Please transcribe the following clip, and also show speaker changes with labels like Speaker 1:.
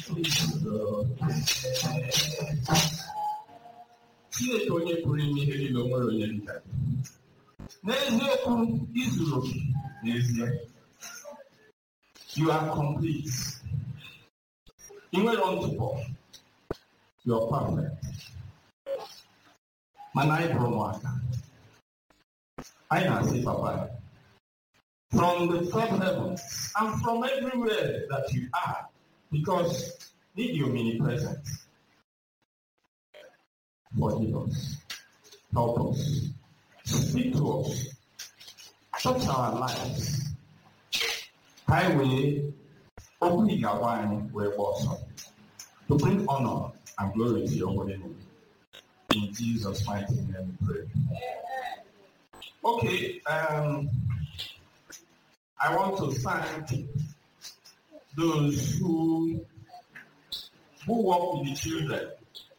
Speaker 1: Chineke onye pụrụ ime ihe niile o nwere onye dịka gị. N'eziokwu izuru oke n'ezie you are complete. Ị nwere ntụpọ you are perfect. Mana anyị bụrụ ụmụaka. Anyị na-asị papa from the third heaven and from everywhere that you are because need your omnipresence. Forgive us. Help us. Speak to us. Touch our lives. Highway, open your wine where was to bring honor and glory to your holy name. In Jesus' mighty name we pray. Okay, um, I want to thank those who who work with the children